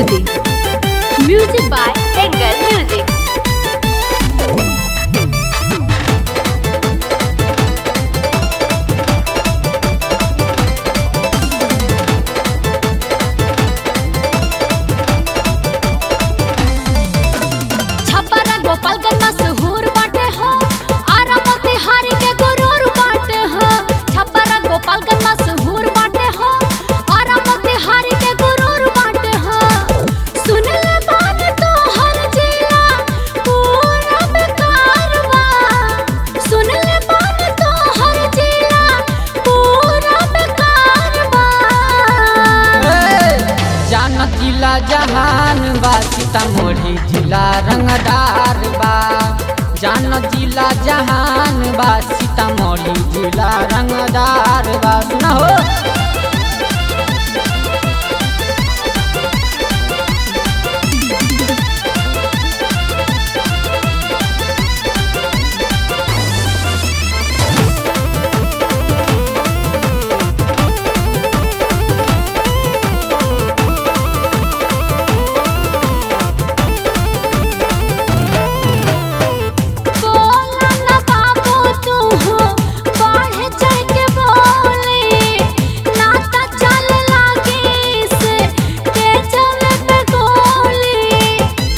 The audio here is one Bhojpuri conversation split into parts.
प्रस्तुति music by angle music Chhapra Gopalganj मशहूर बाटे हो आरा मोतिहारी के गुरूर बाटे हो छपरा गोपालगंज मशहूर बाटे हो आरा मोतिहारी के गुरूर बाटे हो सुन ले बात तो हर जिला पूरा बेकार बा सुन ले बात तो हर जिला पूरा बेकार बा जानत जिला जहान बा सीतामढ़ी जिला रंगदार बा जानत जिला जहान बा सीतामढ़ी जिला रंगदार बा सुना हो बोला ना बाबू तू हो बढ़े चढ़ के बोले नाता चल लागे से तेजवे पे गोली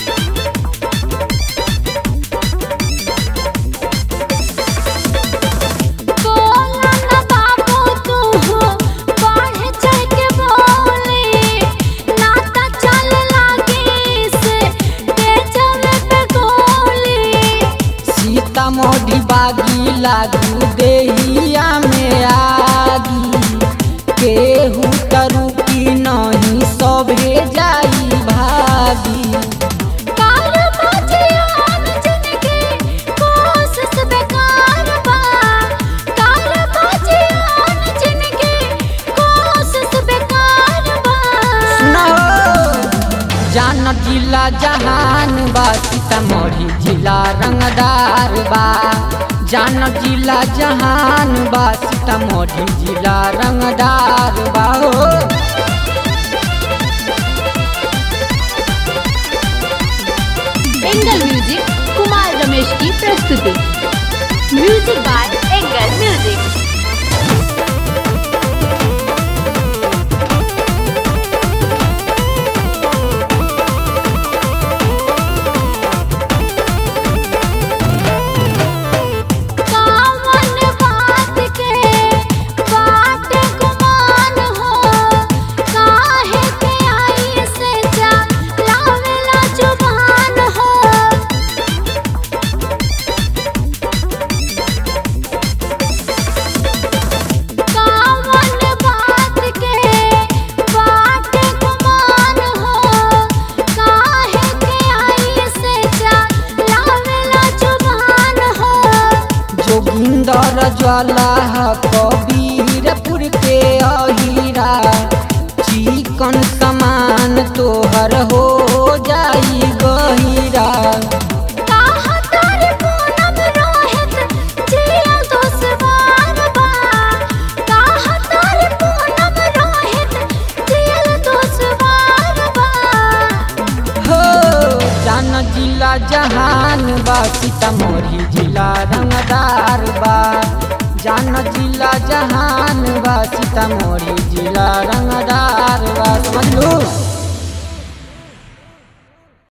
बोला ना बाबू तू हो बढ़े चढ़ के बोले नाता चल लागे से तेजवे पे गोली सीतामढ़ी बागी लागू देहिया में आगी केहू तरू की नहीं सभे जाई भागी काल बजियान जिनकी कोशिश बेकार बा काल बजियान जिनकी कोशिश बेकार बा सुना हो जानत जिला जहान बा सीतामढ़ी जिला रंगदार बा जानत जिला जहान बा सीतामढ़ी जिला रंगदार बा हो एंगल म्यूजिक कुमार रमेश की प्रस्तुति म्यूजिक बाय एंगल म्यूजिक कावन बात के बाट गुमान हो काहे के आई से जा लावेला जुबान हो कावन बात के बाट गुमान हो काहे के आई से जा लावेला जुबान हो जोगिंदर ज्वाला कबीरपुर के अहीरा चिकन समान तोहर हो जाई गहीरा काहा तारे पूनम रोहित जिया दुश्वार बा काहा तारे पूनम रोहित जिया दुश्वार बा हो जान जिला जहान बा सीतामढ़ी जिला रंगदार बा जान जिला जहान बा सीतामढ़ी जिला रंगदार बा समझ लू